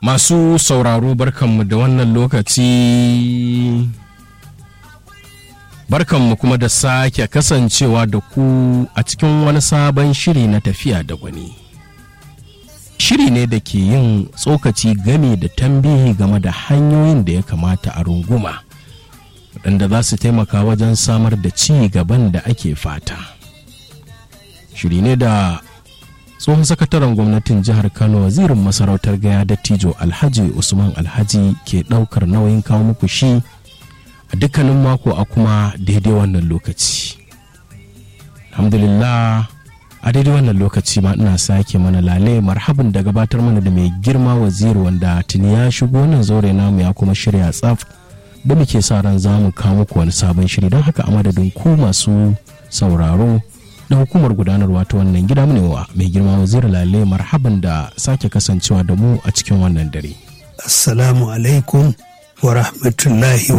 Masu sauraro barkanmu da wannan lokaci barkanmu kuma da sake kasancewa da ku a cikin wani sabon shiri na tafiya da gwani. Shiri ne da ke yin tsokaci game da tambihi game da hanyoyin da ya kamata a runguma waɗanda za su taimaka wajen samar da ci gaban da ake fata. Shiri ne da tsohon sakataren gwamnatin jihar kano wazirin masarautar gaya dattijo alhaji usman alhaji ke daukar nauyin kawo muku shi a dukkanin mako a kuma daidai wannan lokaci alhamdulillah a daidai wannan lokaci ma ina sake mana lale marhaban da gabatar mana da mai girma waziri wanda tuni ya shigo nan zaure namu ya kuma shirya tsaf da muke sa ran za mu kawo muku wani sabon shiri don haka a madadin ku masu sauraro da hukumar gudanarwa ta wannan gida mu wa mai girma wazir lale marhaban da sake kasancewa da mu a cikin wannan dare. Assalamu alaikum wa rahmatullahi